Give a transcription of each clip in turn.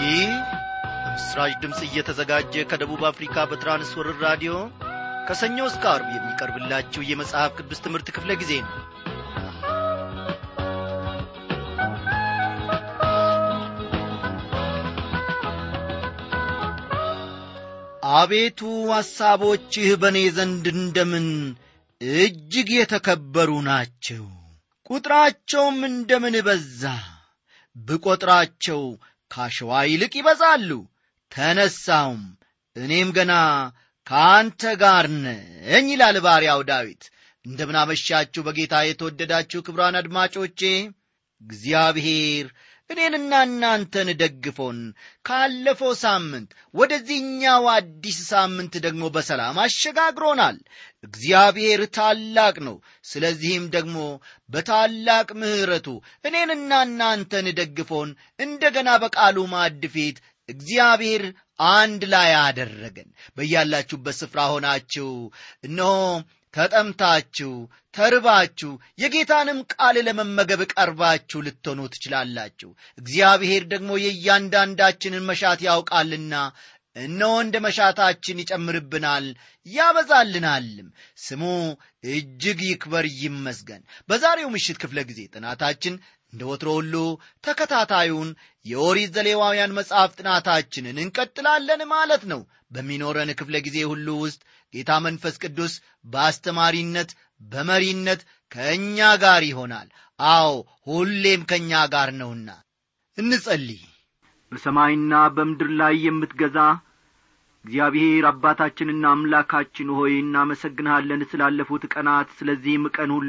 ይህ በምስራች ድምፅ እየተዘጋጀ ከደቡብ አፍሪካ በትራንስወርር ራዲዮ ከሰኞ እስከ አርብ የሚቀርብላችሁ የመጽሐፍ ቅዱስ ትምህርት ክፍለ ጊዜ ነው አቤቱ ሐሳቦችህ በእኔ ዘንድ እንደምን እጅግ የተከበሩ ናቸው ቁጥራቸውም እንደምን በዛ ብቈጥራቸው ካሸዋ ይልቅ ይበዛሉ ተነሳውም እኔም ገና ከአንተ ጋር ነኝ ይላል ባሪያው ዳዊት እንደምናመሻችሁ በጌታ የተወደዳችሁ ክብራን አድማጮቼ እግዚአብሔር እኔንና እናንተን ደግፎን ካለፈው ሳምንት ወደዚህኛው አዲስ ሳምንት ደግሞ በሰላም አሸጋግሮናል እግዚአብሔር ታላቅ ነው ስለዚህም ደግሞ በታላቅ ምሕረቱ እኔንና እናንተን ደግፎን እንደገና በቃሉ ማዕድ ፊት እግዚአብሔር አንድ ላይ አደረገን በያላችሁበት ስፍራ ሆናችሁ እነሆ ተጠምታችሁ ተርባችሁ የጌታንም ቃል ለመመገብ ቀርባችሁ ልትሆኑ ትችላላችሁ እግዚአብሔር ደግሞ የእያንዳንዳችንን መሻት ያውቃልና እነሆ እንደ መሻታችን ይጨምርብናል ያበዛልናልም ስሙ እጅግ ይክበር ይመስገን በዛሬው ምሽት ክፍለ ጊዜ ጥናታችን እንደ ወትሮ ሁሉ ተከታታዩን የኦሪት ዘሌዋውያን መጽሐፍ ጥናታችንን እንቀጥላለን ማለት ነው በሚኖረን ክፍለ ጊዜ ሁሉ ውስጥ ጌታ መንፈስ ቅዱስ በአስተማሪነት በመሪነት ከእኛ ጋር ይሆናል አዎ ሁሌም ከእኛ ጋር ነውና እንጸልይ በሰማይና በምድር ላይ የምትገዛ እግዚአብሔር አባታችንና አምላካችን ሆይ እናመሰግንሃለን ስላለፉት ቀናት ስለዚህም ቀን ሁሉ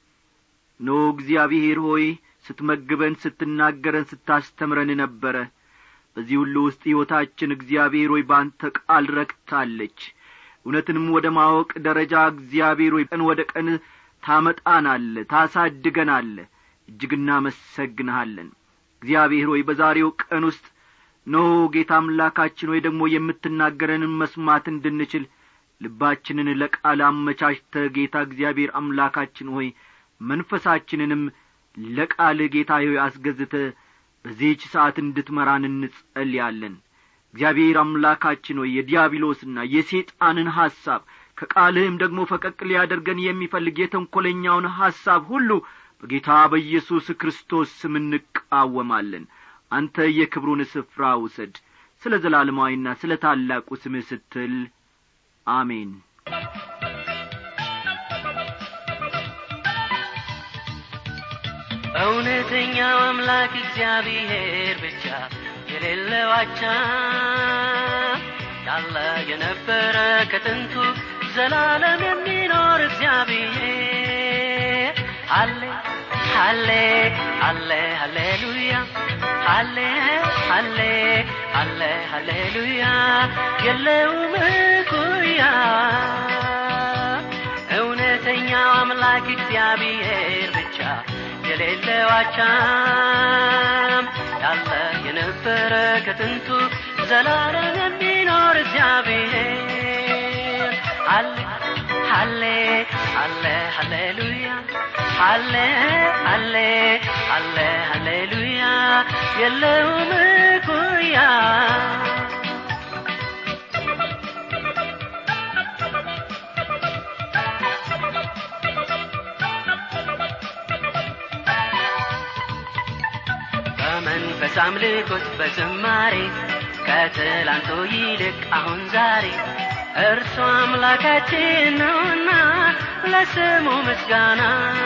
ኖ እግዚአብሔር ሆይ ስትመግበን ስትናገረን ስታስተምረን ነበረ በዚህ ሁሉ ውስጥ ሕይወታችን እግዚአብሔር ሆይ በአንተ ቃል ረክታለች እውነትንም ወደ ማወቅ ደረጃ እግዚአብሔር ሆይ ቀን ወደ ቀን ታመጣናለ ታሳድገናለ እጅግ እናመሰግንሃለን እግዚአብሔር ሆይ በዛሬው ቀን ውስጥ ኖ ጌታ አምላካችን ሆይ ደግሞ የምትናገረንን መስማት እንድንችል ልባችንን ለቃል አመቻችተ ጌታ እግዚአብሔር አምላካችን ሆይ መንፈሳችንንም ለቃል ጌታ ሆይ አስገዝተ በዚህች ሰዓት እንድትመራን እንጸልያለን እግዚአብሔር አምላካችን ሆይ የዲያብሎስና የሴጣንን ሐሳብ ከቃልህም ደግሞ ፈቀቅ ሊያደርገን የሚፈልግ የተንኰለኛውን ሐሳብ ሁሉ በጌታ በኢየሱስ ክርስቶስ ስም እንቃወማለን አንተ የክብሩን ስፍራ ውሰድ ስለ ዘላለማዊና ስለ ታላቁ ስምህ ስትል አሜን እውነተኛው አምላክ እግዚአብሔር ብቻ የሌለው አቻ ያለ የነበረ ከጥንቱ ዘላለም የሚኖር እግዚአብሔር አለ አለ አለ ሃሌሉያ አለ አለ አለ ሃሌሉያ የለውም እኩያ እውነተኛው አምላክ እግዚአብሔር ብቻ የሌለው አቻም ያለ የነበረ ከጥንቱ ዘላለም የሚኖር እግዚአብሔር አለ አለ አለ ሃሌሉያ አለ አለ አለ ሃሌሉያ የለውም እኩያ በመንፈስ አምልኮት በዝማሬ ከትላንቱ ይልቅ አሁን ዛሬ እርሱ አምላካችን ነውና ለስሙ ምስጋና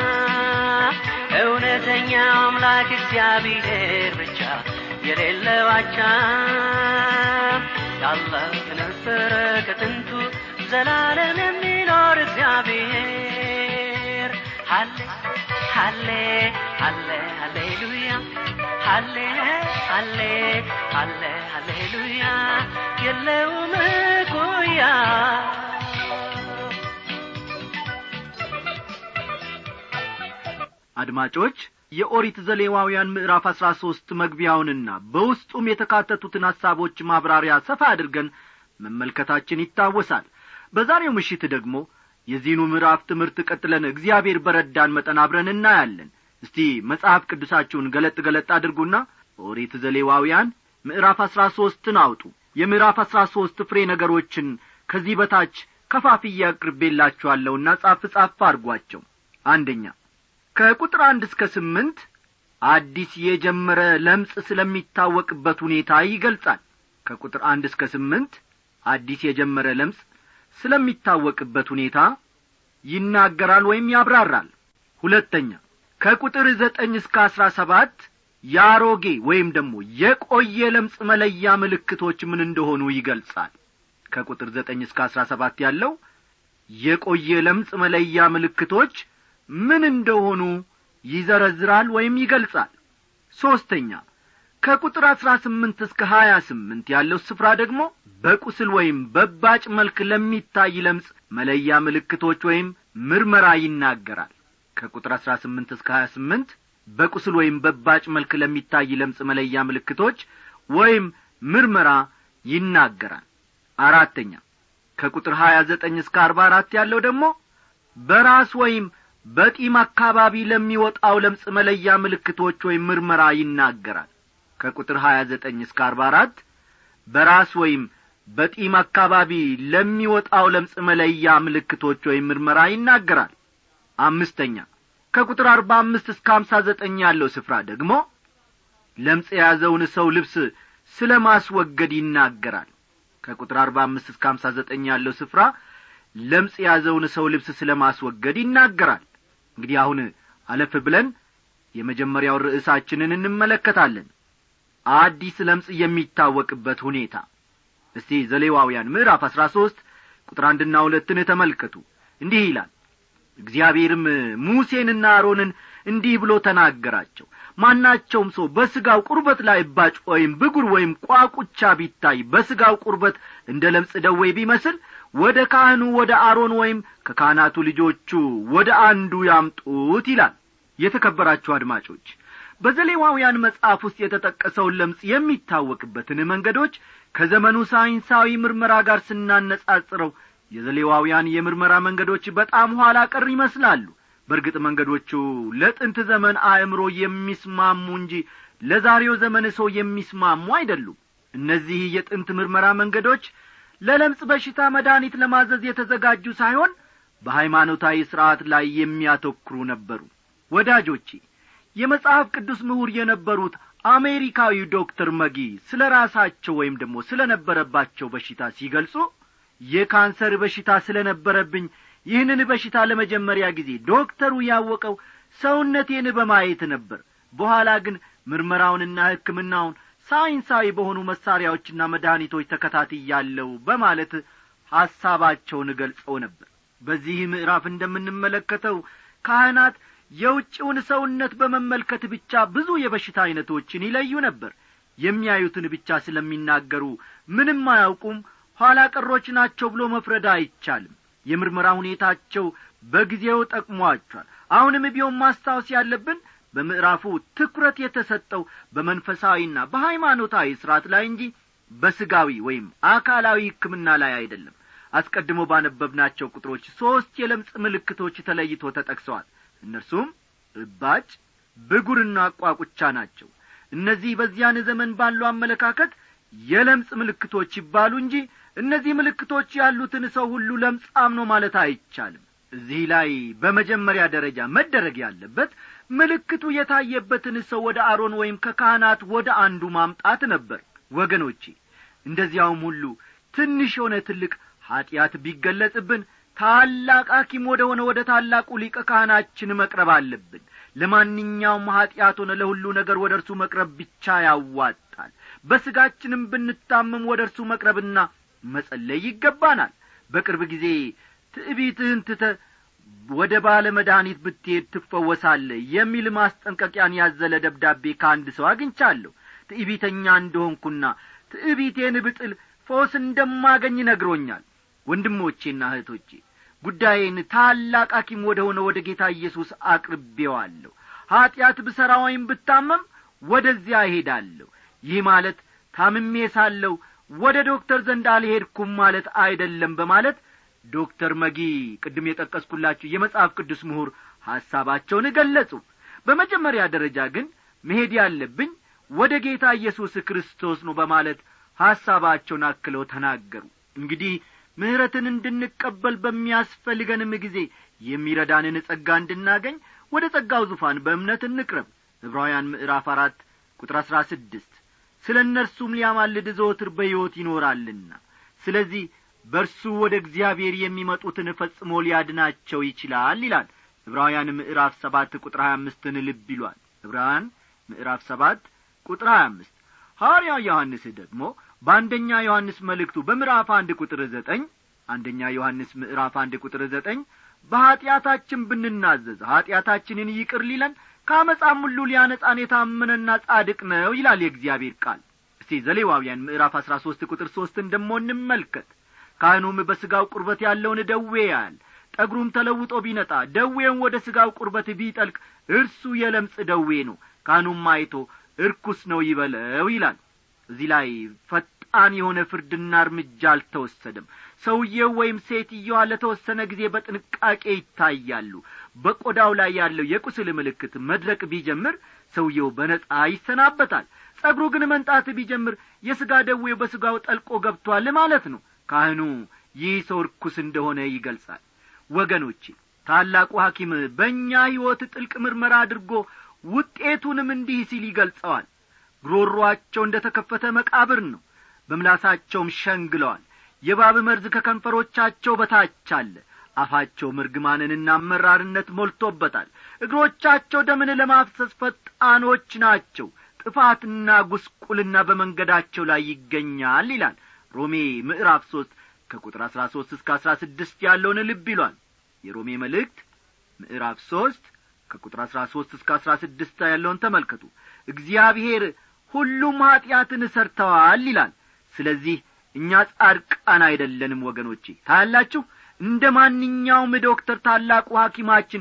እውነተኛው አምላክ እግዚአብሔር ብቻ የሌለው አቻ ያለ የነበረ ከጥንቱ ዘላለም የሚኖር እግዚአብሔር አለ አለ አለ ሃሌሉያ አለ አለ አለ ሃሌሉያ የለውም እኩያ አድማጮች የኦሪት ዘሌዋውያን ምዕራፍ አሥራ ሦስት መግቢያውንና በውስጡም የተካተቱትን ሐሳቦች ማብራሪያ ሰፋ አድርገን መመልከታችን ይታወሳል በዛሬው ምሽት ደግሞ የዚህኑ ምዕራፍ ትምህርት ቀጥለን እግዚአብሔር በረዳን መጠን አብረን እናያለን እስቲ መጽሐፍ ቅዱሳችሁን ገለጥ ገለጥ አድርጉና ኦሪት ዘሌዋውያን ምዕራፍ አሥራ ሦስትን አውጡ የምዕራፍ አሥራ ሦስት ፍሬ ነገሮችን ከዚህ በታች ከፋፍዬ አቅርቤላችኋለሁና ጻፍ ጻፍ አድርጓቸው አንደኛ ከቁጥር አንድ እስከ ስምንት አዲስ የጀመረ ለምጽ ስለሚታወቅበት ሁኔታ ይገልጻል ከቁጥር አንድ እስከ ስምንት አዲስ የጀመረ ለምጽ ስለሚታወቅበት ሁኔታ ይናገራል ወይም ያብራራል ሁለተኛ ከቁጥር ዘጠኝ እስከ አሥራ ሰባት የአሮጌ ወይም ደግሞ የቆየ ለምጽ መለያ ምልክቶች ምን እንደሆኑ ይገልጻል ከቁጥር ዘጠኝ እስከ አሥራ ሰባት ያለው የቆየ ለምጽ መለያ ምልክቶች ምን እንደሆኑ ይዘረዝራል ወይም ይገልጻል ሦስተኛ ከቁጥር አሥራ ስምንት እስከ ሀያ ስምንት ያለው ስፍራ ደግሞ በቁስል ወይም በባጭ መልክ ለሚታይ ለምጽ መለያ ምልክቶች ወይም ምርመራ ይናገራል ከቁጥር አሥራ ስምንት እስከ ሀያ ስምንት በቁስል ወይም በባጭ መልክ ለሚታይ ለምጽ መለያ ምልክቶች ወይም ምርመራ ይናገራል አራተኛ ከቁጥር ሀያ ዘጠኝ እስከ አርባ አራት ያለው ደግሞ በራስ ወይም በጢም አካባቢ ለሚወጣው ለምጽ መለያ ምልክቶች ወይም ምርመራ ይናገራል ከቁጥር ሀያ ዘጠኝ እስከ አርባ አራት በራስ ወይም በጢም አካባቢ ለሚወጣው ለምጽ መለያ ምልክቶች ወይም ምርመራ ይናገራል አምስተኛ ከቁጥር አርባ አምስት እስከ አምሳ ዘጠኝ ያለው ስፍራ ደግሞ ለምጽ የያዘውን ሰው ልብስ ስለ ማስወገድ ይናገራል ከቁጥር አርባ አምስት እስከ አምሳ ዘጠኝ ያለው ስፍራ ለምጽ የያዘውን ሰው ልብስ ስለ ማስወገድ ይናገራል እንግዲህ አሁን አለፍ ብለን የመጀመሪያው ርዕሳችንን እንመለከታለን አዲስ ለምጽ የሚታወቅበት ሁኔታ እስቲ ዘሌዋውያን ምዕራፍ አሥራ ሦስት ቁጥር አንድና ሁለትን ተመልከቱ እንዲህ ይላል እግዚአብሔርም ሙሴንና አሮንን እንዲህ ብሎ ተናገራቸው ማናቸውም ሰው በሥጋው ቁርበት ላይ እባጭ ወይም ብጉር ወይም ቋቁቻ ቢታይ በሥጋው ቁርበት እንደ ለምጽ ደዌ ቢመስል ወደ ካህኑ ወደ አሮን ወይም ከካህናቱ ልጆቹ ወደ አንዱ ያምጡት ይላል የተከበራችሁ አድማጮች በዘሌዋውያን መጽሐፍ ውስጥ የተጠቀሰውን ለምጽ የሚታወቅበትን መንገዶች ከዘመኑ ሳይንሳዊ ምርመራ ጋር ስናነጻጽረው የዘሌዋውያን የምርመራ መንገዶች በጣም ኋላ ቀር ይመስላሉ በእርግጥ መንገዶቹ ለጥንት ዘመን አእምሮ የሚስማሙ እንጂ ለዛሬው ዘመን ሰው የሚስማሙ አይደሉም እነዚህ የጥንት ምርመራ መንገዶች ለለምጽ በሽታ መድኃኒት ለማዘዝ የተዘጋጁ ሳይሆን በሃይማኖታዊ ሥርዓት ላይ የሚያተኩሩ ነበሩ ወዳጆቼ የመጽሐፍ ቅዱስ ምሁር የነበሩት አሜሪካዊው ዶክተር መጊ ስለ ራሳቸው ወይም ደግሞ ስለ ነበረባቸው በሽታ ሲገልጹ የካንሰር በሽታ ስለ ነበረብኝ ይህንን በሽታ ለመጀመሪያ ጊዜ ዶክተሩ ያወቀው ሰውነቴን በማየት ነበር በኋላ ግን ምርመራውንና ሕክምናውን ሳይንሳዊ በሆኑ መሳሪያዎችና መድኃኒቶች ተከታትያለሁ በማለት ሐሳባቸውን ገልጸው ነበር በዚህ ምዕራፍ እንደምንመለከተው ካህናት የውጭውን ሰውነት በመመልከት ብቻ ብዙ የበሽታ ዐይነቶችን ይለዩ ነበር የሚያዩትን ብቻ ስለሚናገሩ ምንም አያውቁም ኋላ ቀሮች ናቸው ብሎ መፍረድ አይቻልም የምርመራ ሁኔታቸው በጊዜው ጠቅሟቸዋል አሁንም ቢሆን ማስታወስ ያለብን በምዕራፉ ትኩረት የተሰጠው በመንፈሳዊና በሃይማኖታዊ ሥርዓት ላይ እንጂ በስጋዊ ወይም አካላዊ ሕክምና ላይ አይደለም አስቀድሞ ባነበብናቸው ቁጥሮች ሦስት የለምጽ ምልክቶች ተለይቶ ተጠቅሰዋል እነርሱም እባጭ ብጉርና ቋቁቻ ናቸው እነዚህ በዚያን ዘመን ባለው አመለካከት የለምጽ ምልክቶች ይባሉ እንጂ እነዚህ ምልክቶች ያሉትን ሰው ሁሉ ለምጻም ነው ማለት አይቻልም እዚህ ላይ በመጀመሪያ ደረጃ መደረግ ያለበት ምልክቱ የታየበትን ሰው ወደ አሮን ወይም ከካህናት ወደ አንዱ ማምጣት ነበር ወገኖቼ እንደዚያውም ሁሉ ትንሽ የሆነ ትልቅ ኀጢአት ቢገለጽብን ታላቅ ሐኪም ወደ ሆነ ወደ ታላቁ ሊቀ ካህናችን መቅረብ አለብን ለማንኛውም ኀጢአት ሆነ ለሁሉ ነገር ወደ እርሱ መቅረብ ብቻ ያዋጣል በሥጋችንም ብንታመም ወደ እርሱ መቅረብና መጸለይ ይገባናል በቅርብ ጊዜ ትዕቢትህን ትተ ወደ ባለ መድኃኒት ብትሄድ ትፈወሳለ የሚል ማስጠንቀቂያን ያዘለ ደብዳቤ ከአንድ ሰው አግኝቻለሁ ትዕቢተኛ እንደሆንኩና ትዕቢቴን ብጥል ፈውስ እንደማገኝ ነግሮኛል ወንድሞቼና እህቶቼ ጉዳዬን ታላቅ ሐኪም ወደ ሆነ ወደ ጌታ ኢየሱስ አቅርቤዋለሁ ኀጢአት ብሠራ ወይም ብታመም ወደዚያ እሄዳለሁ ይህ ማለት ታምሜ ሳለሁ ወደ ዶክተር ዘንድ አልሄድኩም ማለት አይደለም በማለት ዶክተር መጊ ቅድም የጠቀስኩላችሁ የመጽሐፍ ቅዱስ ምሁር ሐሳባቸውን ገለጹ በመጀመሪያ ደረጃ ግን መሄድ ያለብኝ ወደ ጌታ ኢየሱስ ክርስቶስ ነው በማለት ሐሳባቸውን አክለው ተናገሩ እንግዲህ ምሕረትን እንድንቀበል በሚያስፈልገንም ጊዜ የሚረዳንን ጸጋ እንድናገኝ ወደ ጸጋው ዙፋን በእምነት እንቅረብ ዕብራውያን ምዕራፍ አራት ቁጥር አሥራ ስድስት ስለ እነርሱም ሊያማልድ ዘወትር በሕይወት ይኖራልና ስለዚህ በእርሱ ወደ እግዚአብሔር የሚመጡትን ፈጽሞ ሊያድናቸው ይችላል ይላል ዕብራውያን ምዕራፍ ሰባት ቁጥር ሀያ አምስትን ልብ ይሏል ዕብራውያን ምዕራፍ ሰባት ቁጥር ሀያ አምስት ሐዋርያው ዮሐንስ ደግሞ በአንደኛ ዮሐንስ መልእክቱ በምዕራፍ አንድ ቁጥር ዘጠኝ አንደኛ ዮሐንስ ምዕራፍ አንድ ቁጥር ዘጠኝ በኀጢአታችን ብንናዘዝ ኀጢአታችንን ይቅር ሊለን ከአመፃም ሁሉ ሊያነጻን የታመነና ጻድቅ ነው ይላል የእግዚአብሔር ቃል እስቲ ዘሌዋውያን ምዕራፍ አሥራ ሦስት ቁጥር ሦስትን ደሞ እንመልከት ካህኑም በሥጋው ቁርበት ያለውን ደዌ ያያል ጠጉሩም ተለውጦ ቢነጣ ደዌውን ወደ ሥጋው ቁርበት ቢጠልቅ እርሱ የለምጽ ደዌ ነው ካህኑም አይቶ እርኩስ ነው ይበለው ይላል እዚህ ላይ ፈጣን የሆነ ፍርድና እርምጃ አልተወሰደም ሰውየው ወይም ሴትየዋ ለተወሰነ ጊዜ በጥንቃቄ ይታያሉ በቆዳው ላይ ያለው የቁስል ምልክት መድረቅ ቢጀምር ሰውየው በነጻ ይሰናበታል ጸጉሩ ግን መንጣት ቢጀምር የሥጋ ደዌው በሥጋው ጠልቆ ገብቷል ማለት ነው ካህኑ ይህ ሰው ርኩስ እንደሆነ ይገልጻል ወገኖቼ ታላቁ ሐኪም በእኛ ሕይወት ጥልቅ ምርመራ አድርጎ ውጤቱንም እንዲህ ሲል ይገልጸዋል ጉሮሮአቸው እንደ ተከፈተ መቃብር ነው በምላሳቸውም ሸንግለዋል የባብ መርዝ ከከንፈሮቻቸው በታች አለ አፋቸው ምርግማንንና መራርነት ሞልቶበታል እግሮቻቸው ደምን ለማፍሰስ ፈጣኖች ናቸው ጥፋትና ጉስቁልና በመንገዳቸው ላይ ይገኛል ይላል ሮሜ ምዕራፍ ሦስት ከቁጥር አሥራ ሦስት እስከ አሥራ ስድስት ያለውን ልብ ይሏል የሮሜ መልእክት ምዕራፍ ሦስት ከቁጥር አሥራ ሦስት እስከ አሥራ ስድስት ያለውን ተመልከቱ እግዚአብሔር ሁሉም ኀጢአትን ሰርተዋል ይላል ስለዚህ እኛ ጻድቃን አይደለንም ወገኖቼ ታያላችሁ እንደ ማንኛውም ዶክተር ታላቁ ሐኪማችን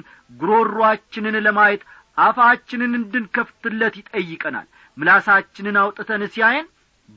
ጉሮሮአችንን ለማየት አፋችንን እንድንከፍትለት ይጠይቀናል ምላሳችንን አውጥተን ሲያየን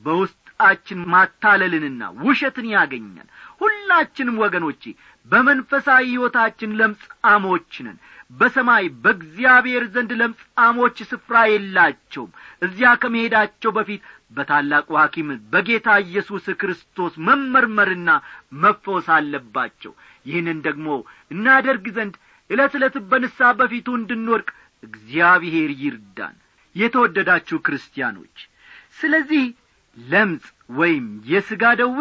በውስጣችን ማታለልንና ውሸትን ያገኛል ሁላችንም ወገኖቼ በመንፈሳዊ ሕይወታችን ለምጻሞች ነን በሰማይ በእግዚአብሔር ዘንድ ለምጻሞች ስፍራ የላቸውም እዚያ ከመሄዳቸው በፊት በታላቁ ሐኪም በጌታ ኢየሱስ ክርስቶስ መመርመርና መፈወስ አለባቸው ይህንን ደግሞ እናደርግ ዘንድ ዕለት ዕለት በንሳ በፊቱ እንድንወድቅ እግዚአብሔር ይርዳን የተወደዳችሁ ክርስቲያኖች ስለዚህ ለምጽ ወይም የሥጋ ደዌ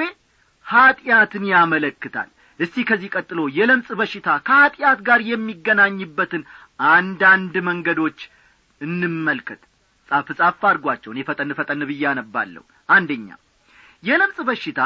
ኀጢአትን ያመለክታል እስቲ ከዚህ ቀጥሎ የለምጽ በሽታ ከኀጢአት ጋር የሚገናኝበትን አንዳንድ መንገዶች እንመልከት ጻፍ ጻፍ አድርጓቸው እኔ ፈጠን ፈጠን ብዬ አነባለሁ አንደኛ የለምጽ በሽታ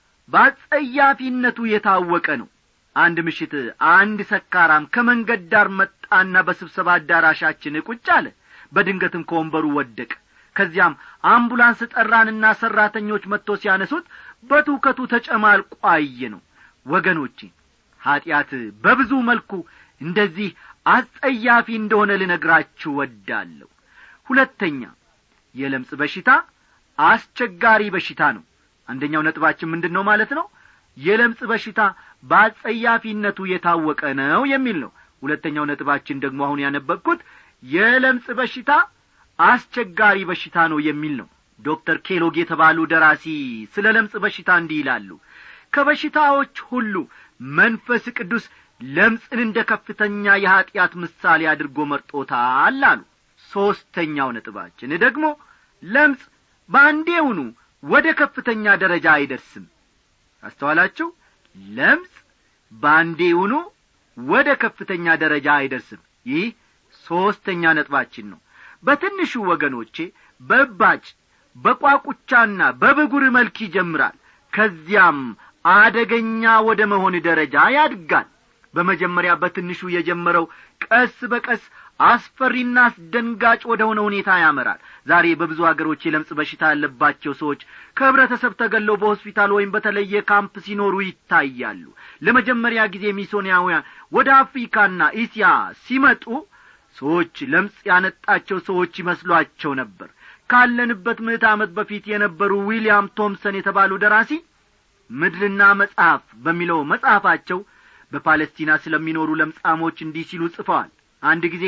በአጸያፊነቱ የታወቀ ነው አንድ ምሽት አንድ ሰካራም ከመንገድ ዳር መጣና በስብሰባ አዳራሻችን ቁጭ አለ በድንገትም ከወንበሩ ወደቀ ከዚያም አምቡላንስ ጠራንና ሠራተኞች መጥቶ ሲያነሱት በትውከቱ ተጨማልቆ አየ ነው ወገኖቼ ኀጢአት በብዙ መልኩ እንደዚህ አስጸያፊ እንደሆነ ልነግራችሁ ወዳለሁ ሁለተኛ የለምጽ በሽታ አስቸጋሪ በሽታ ነው አንደኛው ነጥባችን ምንድን ነው ማለት ነው የለምጽ በሽታ በአጸያፊነቱ የታወቀ ነው የሚል ነው ሁለተኛው ነጥባችን ደግሞ አሁን ያነበብኩት የለምጽ በሽታ አስቸጋሪ በሽታ ነው የሚል ነው ዶክተር ኬሎግ የተባሉ ደራሲ ስለ ለምጽ በሽታ እንዲህ ይላሉ ከበሽታዎች ሁሉ መንፈስ ቅዱስ ለምጽን እንደ ከፍተኛ የኀጢአት ምሳሌ አድርጎ መርጦታል አሉ ሦስተኛው ነጥባችን ደግሞ ለምጽ በአንዴውኑ ወደ ከፍተኛ ደረጃ አይደርስም አስተዋላችሁ ለምጽ በአንዴውኑ ወደ ከፍተኛ ደረጃ አይደርስም ይህ ሦስተኛ ነጥባችን ነው በትንሹ ወገኖቼ በእባጭ በቋቁቻና በብጉር መልክ ይጀምራል ከዚያም አደገኛ ወደ መሆን ደረጃ ያድጋል በመጀመሪያ በትንሹ የጀመረው ቀስ በቀስ አስፈሪና አስደንጋጭ ወደ ሆነ ሁኔታ ያመራል ዛሬ በብዙ አገሮች የለምጽ በሽታ ያለባቸው ሰዎች ከህብረተሰብ ተገለው በሆስፒታል ወይም በተለየ ካምፕ ሲኖሩ ይታያሉ ለመጀመሪያ ጊዜ ሚሶኒያውያን ወደ አፍሪካና እስያ ሲመጡ ሰዎች ለምጽ ያነጣቸው ሰዎች ይመስሏቸው ነበር ካለንበት ምዕት ዓመት በፊት የነበሩ ዊልያም ቶምሰን የተባሉ ደራሲ ምድርና መጽሐፍ በሚለው መጽሐፋቸው በፓለስቲና ስለሚኖሩ ለምጻሞች እንዲህ ሲሉ ጽፈዋል አንድ ጊዜ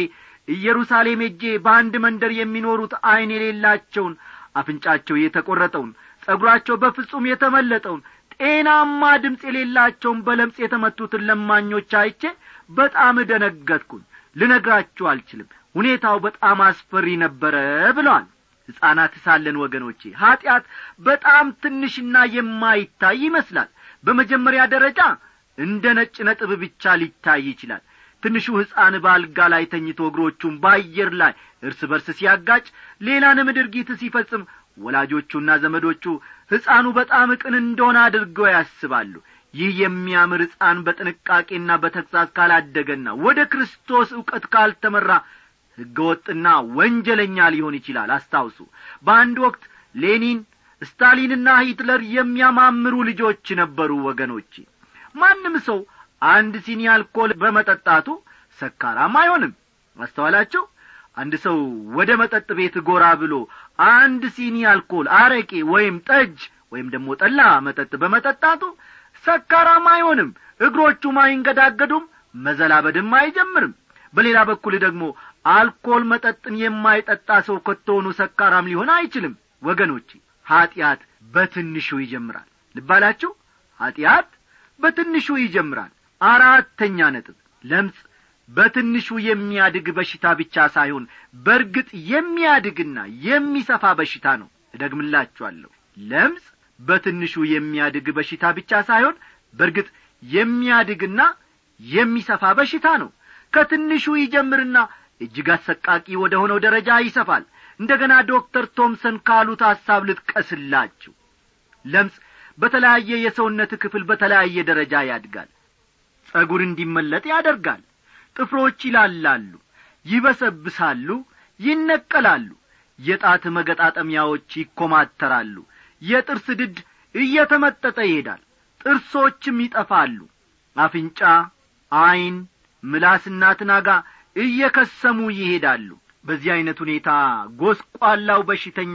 ኢየሩሳሌም ሄጄ በአንድ መንደር የሚኖሩት ዐይን የሌላቸውን አፍንጫቸው የተቈረጠውን ጸጉራቸው በፍጹም የተመለጠውን ጤናማ ድምፅ የሌላቸውን በለምጽ የተመቱትን ለማኞች አይቼ በጣም ደነገጥኩኝ ልነግራችሁ አልችልም ሁኔታው በጣም አስፈሪ ነበረ ብለዋል ሕፃናት ሳለን ወገኖቼ ኀጢአት በጣም ትንሽና የማይታይ ይመስላል በመጀመሪያ ደረጃ እንደ ነጭ ነጥብ ብቻ ሊታይ ይችላል ትንሹ ሕፃን በአልጋ ላይ ተኝቶ እግሮቹን በአየር ላይ እርስ በርስ ሲያጋጭ ሌላንም ድርጊት ሲፈጽም ወላጆቹና ዘመዶቹ ሕፃኑ በጣም ቅን እንደሆነ አድርገው ያስባሉ ይህ የሚያምር ሕፃን በጥንቃቄና በተግሣጽ ካላደገና ወደ ክርስቶስ ዕውቀት ካልተመራ ሕገወጥና ወንጀለኛ ሊሆን ይችላል አስታውሱ በአንድ ወቅት ሌኒን ስታሊንና ሂትለር የሚያማምሩ ልጆች ነበሩ ወገኖቼ ማንም ሰው አንድ ሲኒ አልኮል በመጠጣቱ ሰካራም አይሆንም አስተዋላችሁ አንድ ሰው ወደ መጠጥ ቤት ጎራ ብሎ አንድ ሲኒ አልኮል አረቄ ወይም ጠጅ ወይም ደግሞ ጠላ መጠጥ በመጠጣቱ ሰካራም አይሆንም እግሮቹም አይንገዳገዱም መዘላበድም አይጀምርም በሌላ በኩል ደግሞ አልኮል መጠጥን የማይጠጣ ሰው ከቶሆኑ ሰካራም ሊሆን አይችልም ወገኖቼ ኀጢአት በትንሹ ይጀምራል ልባላችሁ ኀጢአት በትንሹ ይጀምራል አራተኛ ነጥብ ለምጽ በትንሹ የሚያድግ በሽታ ብቻ ሳይሆን በርግጥ የሚያድግና የሚሰፋ በሽታ ነው እደግምላችኋለሁ ለምጽ በትንሹ የሚያድግ በሽታ ብቻ ሳይሆን በርግጥ የሚያድግና የሚሰፋ በሽታ ነው ከትንሹ ይጀምርና እጅግ አሰቃቂ ወደ ሆነው ደረጃ ይሰፋል እንደገና ዶክተር ቶምሰን ካሉት ሐሳብ ልጥቀስላችሁ ለምጽ በተለያየ የሰውነት ክፍል በተለያየ ደረጃ ያድጋል ጸጉር እንዲመለጥ ያደርጋል ጥፍሮች ይላላሉ ይበሰብሳሉ ይነቀላሉ የጣት መገጣጠሚያዎች ይኰማተራሉ የጥርስ ድድ እየተመጠጠ ይሄዳል ጥርሶችም ይጠፋሉ አፍንጫ ዐይን ምላስና ትናጋ እየከሰሙ ይሄዳሉ በዚህ ዐይነት ሁኔታ ጐስቋላው በሽተኛ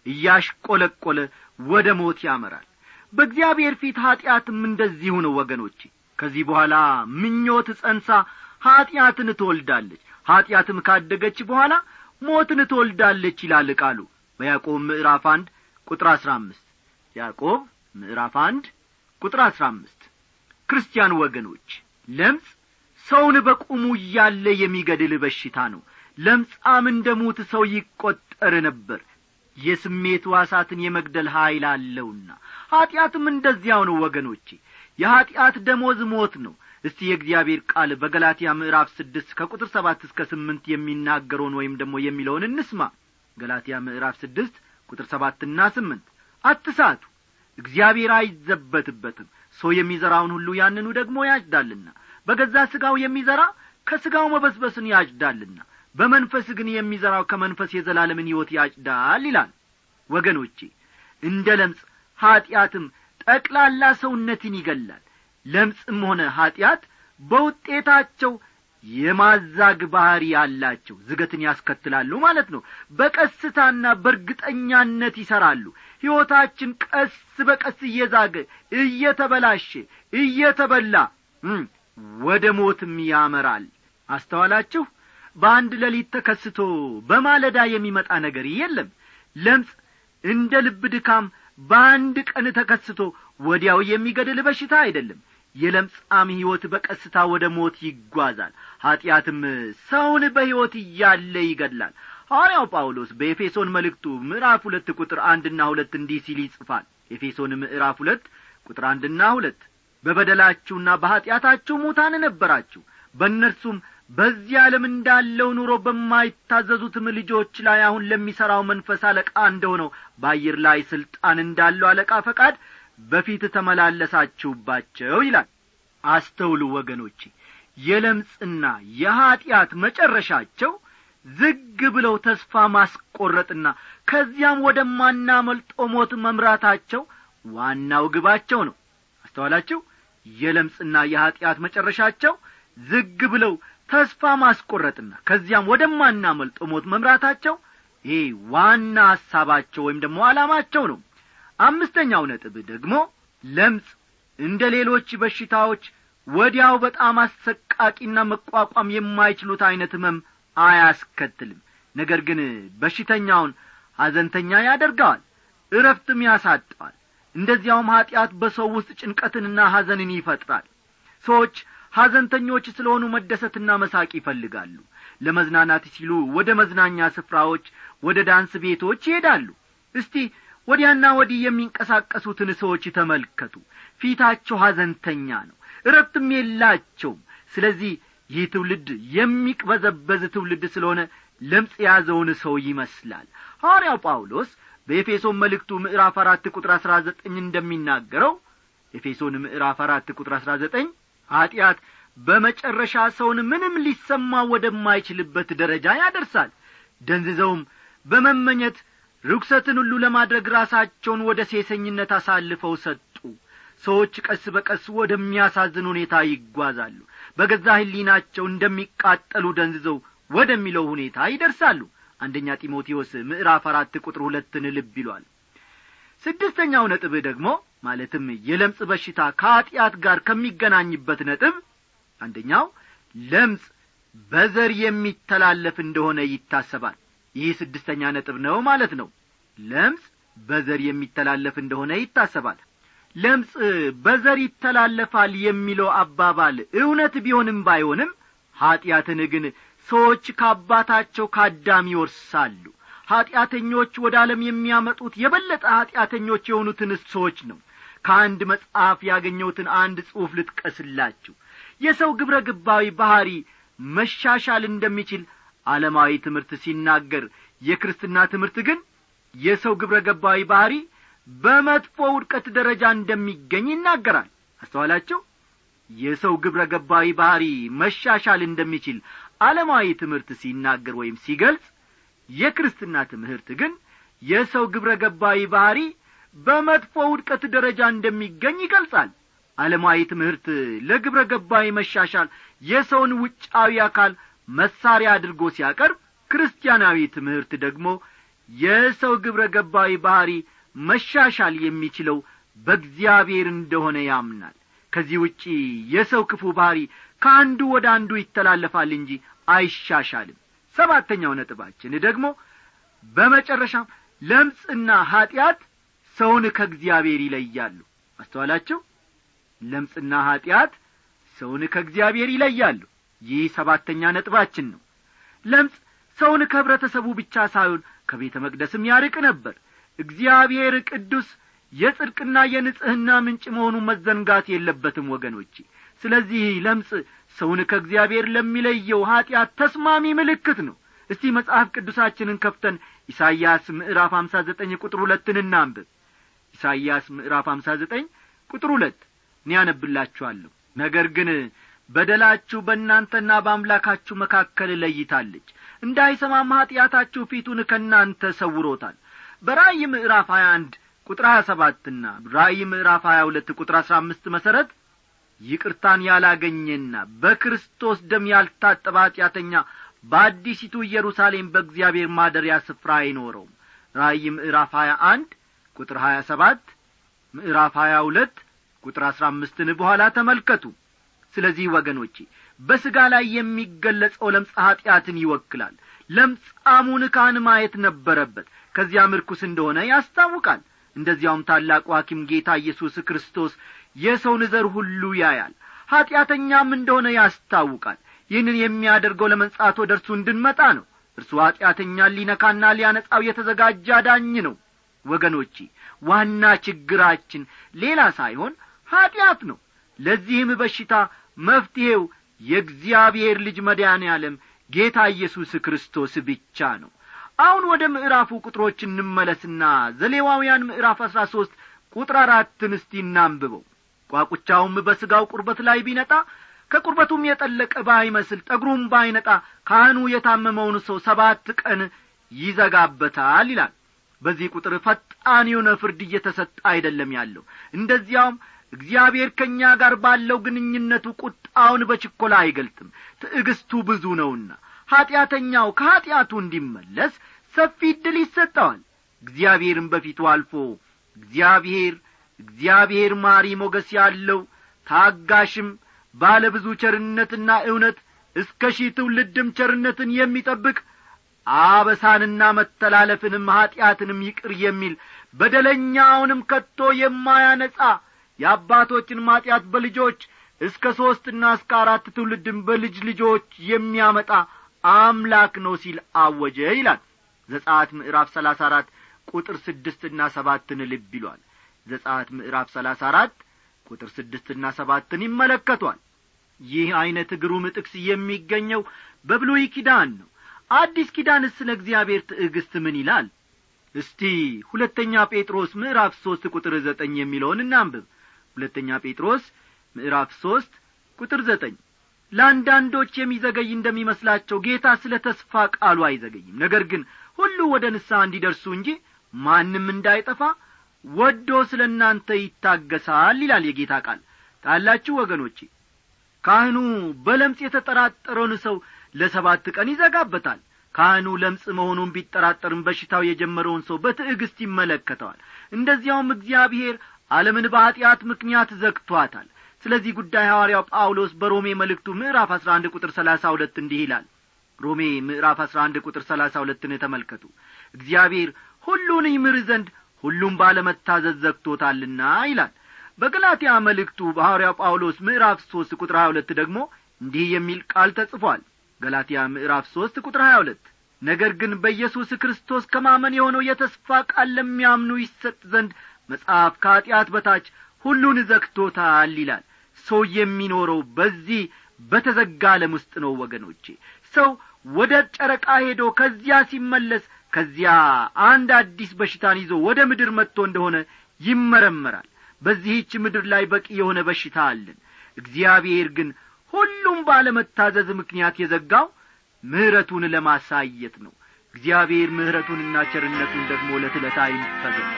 እያሽቈለቈለ ወደ ሞት ያመራል በእግዚአብሔር ፊት ኀጢአትም እንደዚሁ ነው ወገኖቼ ከዚህ በኋላ ምኞት ጸንሳ ኀጢአትን ትወልዳለች ኀጢአትም ካደገች በኋላ ሞትን ትወልዳለች ይላል ቃሉ በያዕቆብ ምዕራፍ አንድ ቁጥር አሥራ አምስት ያዕቆብ ምዕራፍ አንድ ቁጥር አሥራ አምስት ክርስቲያን ወገኖች ለምጽ ሰውን በቁሙ እያለ የሚገድል በሽታ ነው ለምጻም እንደ ሙት ሰው ይቈጠር ነበር የስሜት ዋሳትን የመግደል ኀይል አለውና ኀጢአትም እንደዚያው ነው ወገኖቼ የኀጢአት ደሞዝ ሞት ነው እስቲ የእግዚአብሔር ቃል በገላትያ ምዕራፍ ስድስት ከቁጥር ሰባት እስከ ስምንት የሚናገረውን ወይም ደግሞ የሚለውን እንስማ ገላትያ ምዕራፍ ስድስት ቁጥር ሰባትና ስምንት አትሳቱ እግዚአብሔር አይዘበትበትም ሰው የሚዘራውን ሁሉ ያንኑ ደግሞ ያጭዳልና በገዛ ሥጋው የሚዘራ ከሥጋው መበስበስን ያጭዳልና በመንፈስ ግን የሚዘራው ከመንፈስ የዘላለምን ሕይወት ያጭዳል ይላል ወገኖቼ እንደ ለምጽ ኀጢአትም ጠቅላላ ሰውነትን ይገላል ለምጽም ሆነ ኀጢአት በውጤታቸው የማዛግ ባሕሪ ያላቸው ዝገትን ያስከትላሉ ማለት ነው በቀስታና በእርግጠኛነት ይሠራሉ ሕይወታችን ቀስ በቀስ እየዛገ እየተበላሸ እየተበላ ወደ ሞትም ያመራል አስተዋላችሁ በአንድ ሌሊት ተከስቶ በማለዳ የሚመጣ ነገር የለም ለምጽ እንደ ልብ ድካም በአንድ ቀን ተከስቶ ወዲያው የሚገድል በሽታ አይደለም የለምጻም ሕይወት በቀስታ ወደ ሞት ይጓዛል ኀጢአትም ሰውን በሕይወት እያለ ይገድላል ሐዋርያው ጳውሎስ በኤፌሶን መልእክቱ ምዕራፍ ሁለት ቁጥር አንድና ሁለት እንዲህ ሲል ይጽፋል ኤፌሶን ምዕራፍ ሁለት ቁጥር አንድና ሁለት በበደላችሁና በኀጢአታችሁ ሙታን ነበራችሁ በእነርሱም በዚህ ዓለም እንዳለው ኑሮ በማይታዘዙትም ልጆች ላይ አሁን ለሚሠራው መንፈስ አለቃ እንደሆነው በአየር ላይ ሥልጣን እንዳለው አለቃ ፈቃድ በፊት ተመላለሳችሁባቸው ይላል አስተውሉ ወገኖቼ የለምጽና የኀጢአት መጨረሻቸው ዝግ ብለው ተስፋ ማስቈረጥና ከዚያም ወደማናመልጦ ሞት መምራታቸው ዋናው ግባቸው ነው አስተዋላችሁ የለምጽና የኀጢአት መጨረሻቸው ዝግ ብለው ተስፋ ማስቈረጥና ከዚያም ወደማናመልጦ ሞት መምራታቸው ይሄ ዋና ሐሳባቸው ወይም ደግሞ ዓላማቸው ነው አምስተኛው ነጥብ ደግሞ ለምጽ እንደ ሌሎች በሽታዎች ወዲያው በጣም አሰቃቂና መቋቋም የማይችሉት ዐይነት ህመም አያስከትልም ነገር ግን በሽተኛውን ሐዘንተኛ ያደርገዋል እረፍትም ያሳጠዋል እንደዚያውም ኀጢአት በሰው ውስጥ ጭንቀትንና ሐዘንን ይፈጥራል ሰዎች ሐዘንተኞች ስለሆኑ መደሰትና መሳቅ ይፈልጋሉ ለመዝናናት ሲሉ ወደ መዝናኛ ስፍራዎች ወደ ዳንስ ቤቶች ይሄዳሉ እስቲ ወዲያና ወዲህ የሚንቀሳቀሱትን ሰዎች ተመልከቱ ፊታቸው ሐዘንተኛ ነው እረፍትም የላቸውም ስለዚህ ይህ ትውልድ የሚቅበዘበዝ ትውልድ ስለሆነ ለምጽ የያዘውን ሰው ይመስላል ሐዋርያው ጳውሎስ በኤፌሶን መልእክቱ ምዕራፍ አራት ቁጥር አሥራ ዘጠኝ እንደሚናገረው ኤፌሶን ምዕራፍ አራት ቁጥር አሥራ ዘጠኝ ኀጢአት በመጨረሻ ሰውን ምንም ሊሰማ ወደማይችልበት ደረጃ ያደርሳል ደንዝዘውም በመመኘት ርኩሰትን ሁሉ ለማድረግ ራሳቸውን ወደ ሴሰኝነት አሳልፈው ሰጡ ሰዎች ቀስ በቀስ ወደሚያሳዝን ሁኔታ ይጓዛሉ በገዛ ህሊናቸው እንደሚቃጠሉ ደንዝዘው ወደሚለው ሁኔታ ይደርሳሉ አንደኛ ጢሞቴዎስ ምዕራፍ አራት ቁጥር ሁለትን ልብ ይሏል ስድስተኛው ነጥብ ደግሞ ማለትም የለምጽ በሽታ ከኀጢአት ጋር ከሚገናኝበት ነጥብ አንደኛው ለምጽ በዘር የሚተላለፍ እንደሆነ ይታሰባል ይህ ስድስተኛ ነጥብ ነው ማለት ነው ለምጽ በዘር የሚተላለፍ እንደሆነ ይታሰባል ለምጽ በዘር ይተላለፋል የሚለው አባባል እውነት ቢሆንም ባይሆንም ኀጢአትን ግን ሰዎች ከአባታቸው ከአዳም ይወርሳሉ ኀጢአተኞች ወደ ዓለም የሚያመጡት የበለጠ ኀጢአተኞች የሆኑትን ሰዎች ነው ከአንድ መጽሐፍ ያገኘሁትን አንድ ጽሑፍ ልጥቀስላችሁ የሰው ግብረ ግባዊ ባሕሪ መሻሻል እንደሚችል ዓለማዊ ትምህርት ሲናገር የክርስትና ትምህርት ግን የሰው ግብረ ገባዊ ባሕሪ በመጥፎ ውድቀት ደረጃ እንደሚገኝ ይናገራል አስተዋላቸው የሰው ግብረ ገባዊ ባሕሪ መሻሻል እንደሚችል ዓለማዊ ትምህርት ሲናገር ወይም ሲገልጽ የክርስትና ትምህርት ግን የሰው ግብረ ገባዊ ባሕሪ በመጥፎ ውድቀት ደረጃ እንደሚገኝ ይገልጻል ዓለማዊ ትምህርት ለግብረ ገባዊ መሻሻል የሰውን ውጫዊ አካል መሳሪያ አድርጎ ሲያቀርብ ክርስቲያናዊ ትምህርት ደግሞ የሰው ግብረ ገባዊ ባሕሪ መሻሻል የሚችለው በእግዚአብሔር እንደሆነ ያምናል ከዚህ ውጪ የሰው ክፉ ባሕሪ ከአንዱ ወደ አንዱ ይተላለፋል እንጂ አይሻሻልም ሰባተኛው ነጥባችን ደግሞ በመጨረሻም ለምጽና ኀጢአት ሰውን ከእግዚአብሔር ይለያሉ አስተዋላቸው ለምጽና ኀጢአት ሰውን ከእግዚአብሔር ይለያሉ ይህ ሰባተኛ ነጥባችን ነው ለምጽ ሰውን ከኅብረተሰቡ ብቻ ሳይሆን ከቤተ መቅደስም ያርቅ ነበር እግዚአብሔር ቅዱስ የጽድቅና የንጽሕና ምንጭ መሆኑ መዘንጋት የለበትም ወገኖቼ ስለዚህ ለምጽ ሰውን ከእግዚአብሔር ለሚለየው ኀጢአት ተስማሚ ምልክት ነው እስቲ መጽሐፍ ቅዱሳችንን ከፍተን ኢሳይያስ ምዕራፍ አምሳ ዘጠኝ ቁጥር ሁለትን እናንብብ ኢሳይያስ ምዕራፍ አምሳ ዘጠኝ ቁጥር ሁለት እኔ ያነብላችኋለሁ ነገር ግን በደላችሁ በእናንተና በአምላካችሁ መካከል ለይታለች እንዳይሰማም ኀጢአታችሁ ፊቱን ከእናንተ ሰውሮታል በራእይ ምዕራፍ ሀያ አንድ ቁጥር ሀያ ሰባትና ራእይ ምዕራፍ ሀያ ሁለት ቁጥር አሥራ አምስት መሠረት ይቅርታን ያላገኘና በክርስቶስ ደም ያልታጠበ ኀጢአተኛ በአዲሲቱ ኢየሩሳሌም በእግዚአብሔር ማደሪያ ስፍራ አይኖረውም ራእይ ምዕራፍ ሀያ አንድ ቁጥር ሀያ ሰባት ምዕራፍ ሀያ ሁለት ቁጥር አሥራ አምስትን በኋላ ተመልከቱ ስለዚህ ወገኖቼ በሥጋ ላይ የሚገለጸው ለምጽ ኀጢአትን ይወክላል ለምጻሙን ካህን ማየት ነበረበት ከዚያም ርኩስ እንደሆነ ያስታውቃል እንደዚያውም ታላቁ ሐኪም ጌታ ኢየሱስ ክርስቶስ የሰውን ዘር ሁሉ ያያል ኀጢአተኛም እንደሆነ ያስታውቃል ይህንን የሚያደርገው ለመንጻት ወደ እርሱ እንድንመጣ ነው እርሱ ኀጢአተኛን ሊነካና ሊያነጻው የተዘጋጀ አዳኝ ነው ወገኖቼ ዋና ችግራችን ሌላ ሳይሆን ኀጢአት ነው ለዚህም በሽታ መፍትሔው የእግዚአብሔር ልጅ መድኃኔ ዓለም ጌታ ኢየሱስ ክርስቶስ ብቻ ነው አሁን ወደ ምዕራፉ ቁጥሮች እንመለስና ዘሌዋውያን ምዕራፍ አሥራ ሦስት ቁጥር አራትን እስቲ እናንብበው ቋቁቻውም በሥጋው ቁርበት ላይ ቢነጣ ከቁርበቱም የጠለቀ ባይመስል ጠጉሩም ባይነጣ ካህኑ የታመመውን ሰው ሰባት ቀን ይዘጋበታል ይላል በዚህ ቁጥር ፈጣን የሆነ ፍርድ እየተሰጠ አይደለም ያለው እንደዚያውም እግዚአብሔር ከእኛ ጋር ባለው ግንኙነቱ ቁጣውን በችኰላ አይገልጥም ትዕግስቱ ብዙ ነውና ኀጢአተኛው ከኀጢአቱ እንዲመለስ ሰፊ ዕድል ይሰጠዋል እግዚአብሔርም በፊቱ አልፎ እግዚአብሔር እግዚአብሔር ማሪ ሞገስ ያለው ታጋሽም ባለ ብዙ ቸርነትና እውነት እስከ ሺህ ትውልድም ቸርነትን የሚጠብቅ አበሳንና መተላለፍንም ኀጢአትንም ይቅር የሚል በደለኛውንም ከቶ የማያነጻ የአባቶችን ማጢአት በልጆች እስከ ሦስትና እስከ አራት ትውልድም በልጅ ልጆች የሚያመጣ አምላክ ነው ሲል አወጀ ይላል ዘጻት ምዕራፍ ሰላሳ አራት ቁጥር ስድስትና ሰባትን ልብ ይሏል ዘጻት ምዕራፍ ሰላሳ አራት ቁጥር ስድስትና ሰባትን ይመለከቷል ይህ ዐይነት ግሩም ጥቅስ የሚገኘው በብሉይ ኪዳን ነው አዲስ ኪዳን ስለ እግዚአብሔር ትዕግስት ምን ይላል እስቲ ሁለተኛ ጴጥሮስ ምዕራፍ ሦስት ቁጥር ዘጠኝ የሚለውን እናንብብ ሁለተኛ ጴጥሮስ ምዕራፍ ሦስት ቁጥር ዘጠኝ ለአንዳንዶች የሚዘገይ እንደሚመስላቸው ጌታ ስለ ተስፋ ቃሉ አይዘገይም ነገር ግን ሁሉ ወደ ንስሐ እንዲደርሱ እንጂ ማንም እንዳይጠፋ ወዶ ስለ እናንተ ይታገሳል ይላል የጌታ ቃል ታላችሁ ወገኖቼ ካህኑ በለምጽ የተጠራጠረውን ሰው ለሰባት ቀን ይዘጋበታል ካህኑ ለምጽ መሆኑን ቢጠራጠርም በሽታው የጀመረውን ሰው በትዕግስት ይመለከተዋል እንደዚያውም እግዚአብሔር ዓለምን በኀጢአት ምክንያት ዘግቶአታል ስለዚህ ጉዳይ ሐዋርያው ጳውሎስ በሮሜ መልእክቱ ምዕራፍ አሥራ አንድ ቁጥር ሰላሳ ሁለት እንዲህ ይላል ሮሜ ምዕራፍ አሥራ አንድ ቁጥር ሰላሳ ሁለትን ተመልከቱ እግዚአብሔር ሁሉን ይምር ዘንድ ሁሉም ባለመታዘዝ ዘግቶታልና ይላል በገላትያ መልእክቱ በሐዋርያው ጳውሎስ ምዕራፍ ሦስት ቁጥር ሀያ ሁለት ደግሞ እንዲህ የሚል ቃል ተጽፏል ገላትያ ምዕራፍ ሦስት ቁጥር ሀያ ሁለት ነገር ግን በኢየሱስ ክርስቶስ ከማመን የሆነው የተስፋ ቃል ለሚያምኑ ይሰጥ ዘንድ መጽሐፍ ከኀጢአት በታች ሁሉን ዘግቶታል ይላል ሰው የሚኖረው በዚህ በተዘጋ ዓለም ውስጥ ነው ወገኖቼ ሰው ወደ ጨረቃ ሄዶ ከዚያ ሲመለስ ከዚያ አንድ አዲስ በሽታን ይዞ ወደ ምድር መጥቶ እንደሆነ ይመረመራል በዚህች ምድር ላይ በቂ የሆነ በሽታ አለን እግዚአብሔር ግን ሁሉም ባለመታዘዝ ምክንያት የዘጋው ምሕረቱን ለማሳየት ነው እግዚአብሔር ምሕረቱንና ቸርነቱን ደግሞ ለትለታ ይፈዘል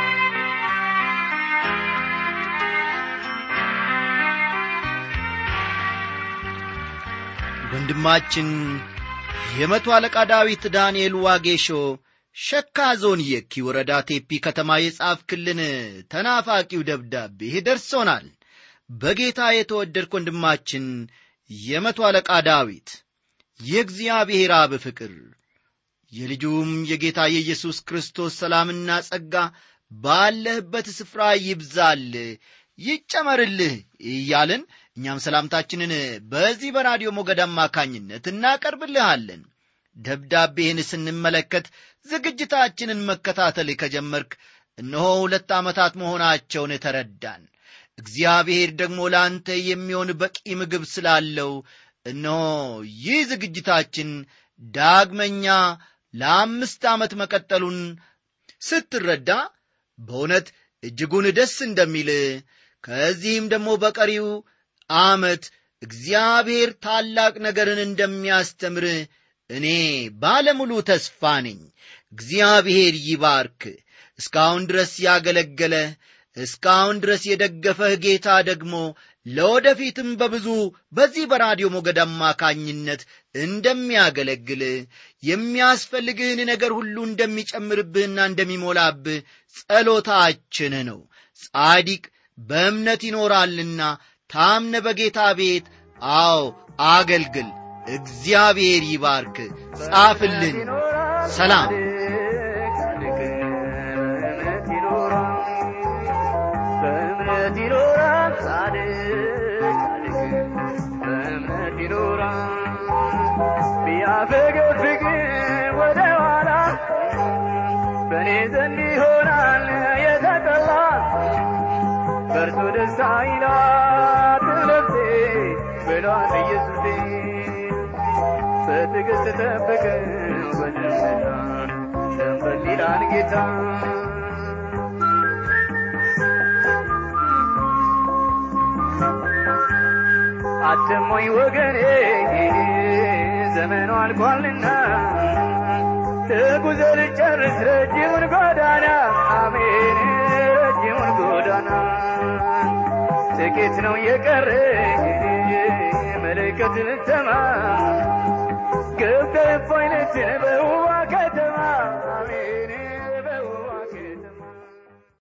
ወንድማችን የመቶ አለቃ ዳዊት ዳንኤል ዋጌሾ ሸካ ዞን የኪ ወረዳ ቴፒ ከተማ የጻፍክልን ተናፋቂው ደብዳቤ ደርሶናል በጌታ የተወደድክ ወንድማችን የመቶ አለቃ ዳዊት የእግዚአብሔር አብ ፍቅር የልጁም የጌታ የኢየሱስ ክርስቶስ ሰላምና ጸጋ ባለህበት ስፍራ ይብዛል ይጨመርልህ እያልን እኛም ሰላምታችንን በዚህ በራዲዮ ሞገድ አማካኝነት እናቀርብልሃለን ደብዳቤህን ስንመለከት ዝግጅታችንን መከታተል ከጀመርክ እነሆ ሁለት ዓመታት መሆናቸውን ተረዳን እግዚአብሔር ደግሞ ለአንተ የሚሆን በቂ ምግብ ስላለው እነሆ ይህ ዝግጅታችን ዳግመኛ ለአምስት ዓመት መቀጠሉን ስትረዳ በእውነት እጅጉን ደስ እንደሚል ከዚህም ደግሞ በቀሪው ዓመት እግዚአብሔር ታላቅ ነገርን እንደሚያስተምር እኔ ባለሙሉ ተስፋ ነኝ እግዚአብሔር ይባርክ እስካሁን ድረስ ያገለገለ እስካሁን ድረስ የደገፈህ ጌታ ደግሞ ለወደፊትም በብዙ በዚህ በራዲዮ ሞገድ አማካኝነት እንደሚያገለግል የሚያስፈልግህን ነገር ሁሉ እንደሚጨምርብህና እንደሚሞላብህ ጸሎታችን ነው ጻዲቅ በእምነት ይኖራልና ታምነ በጌታ ቤት አዎ አገልግል እግዚአብሔር ይባርክ ጻፍልን ሰላም በእምነት ይኖራል ጻድቅ በእምነት ይኖራል ቢያፈገፍግ ወደ ኋላ በእኔ ዘንድ ይሆናል የተጠላ በእርሱ ደስታ ይላት ነፍሴ ብሏል ኢየሱሴ በትዕግሥት ጠብቀው በደመና ሸንበል ይላል ጌታ አትሞኝ ወገኔ ዘመኑ አልቋልና ተጉዘ ልጨርስ ረጅሙን ጎዳና አሜን ረጅሙን ጎዳና ጥቂት ነው የቀረ መለከት ልተማ ገብተ ፋይነትን በውዋ